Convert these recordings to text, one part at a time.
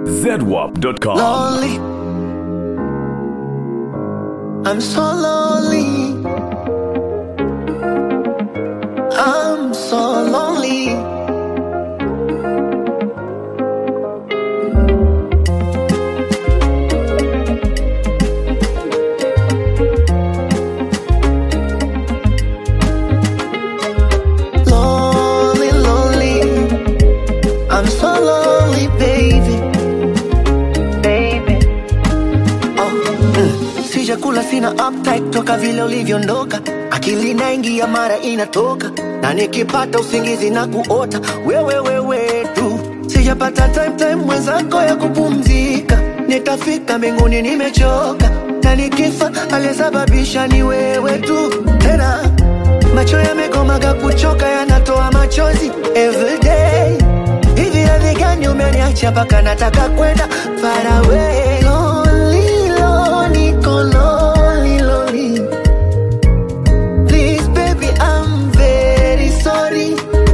zedwap.com. lonely. I'm so lonely. I'm so lonely. Lonely, lonely. I'm so lonely, baby. Baby. Oh, mm. Sijakula sina appetite toka vile ulivyoondoka, akili inaingia mara inatoka, na nikipata usingizi na kuota wewe wewe tu. Sijapata time time mwenzako ya kupumzika, nitafika mbinguni nimechoka, na nikifa aliyesababisha ni wewe tu tena macho yamekomaga kuchoka yanatoa machozi everyday hivi radhi gani umeniacha mpaka nataka kwenda far away lonely, lonely, niko lonely, lonely. Please baby I'm very sorry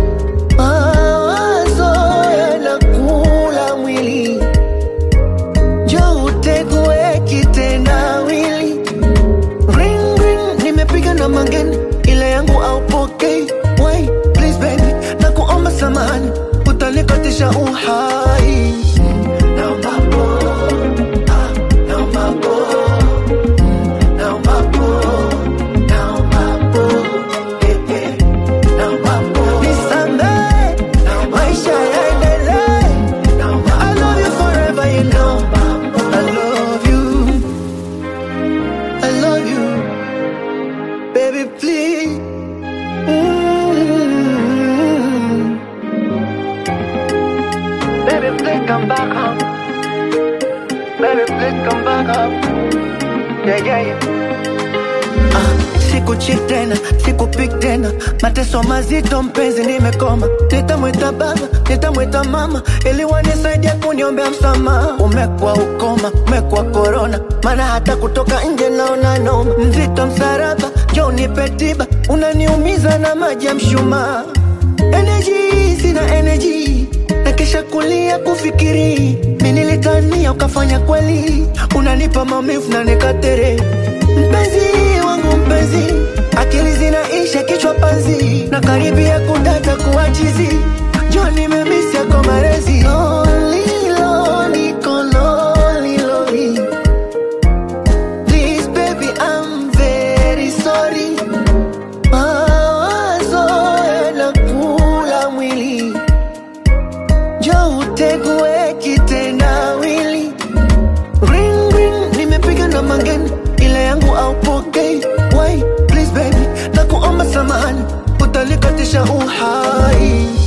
mawazo yanakula mwili jo utegue kitendawili Ring ring, nimepiga na mangeni, ile yangu aupokei. Wait, please baby, na kuomba samahani, utanikatisha uhai. Naomba po- ah, naomba po- mm, naomba po- naomba po- eh, eh, naomba po- Nisamehe, maisha yaendelee. I love you forever, you know. I love you. I love you, baby, please. Mm. Baby, please come back home. Baby, please come back home. Yeah, yeah, yeah. Ah, sikuchit tena, sikupik tena, mateso mazito mpenzi, nimekoma. Nitamwita baba, nitamwita mama, ili wanisaidia kuniombea msamaha. Umekuwa ukoma, umekuwa korona, maana hata kutoka nje naona noma. Mzito msaraba, jo nipe tiba, unaniumiza na maji ya mshumaa. Energy, sina energy na kisha kulia kufikiri mi nilitania ukafanya kweli unanipa maumivu na nikatere mpenzi wangu mpenzi akili zinaisha kichwa panzi na karibia kudata kuachizi jo nimemisi yako marezi Lonely, lonely, niko lonely, lonely. Please, baby, I'm very sorry. Mawazo yanakula mwili, njoo utegue kitendawili. Ring ring, nimepiga na mangeni, ile yangu aupokei. Wait, please baby, na kuomba samahani, utanikatisha uhai.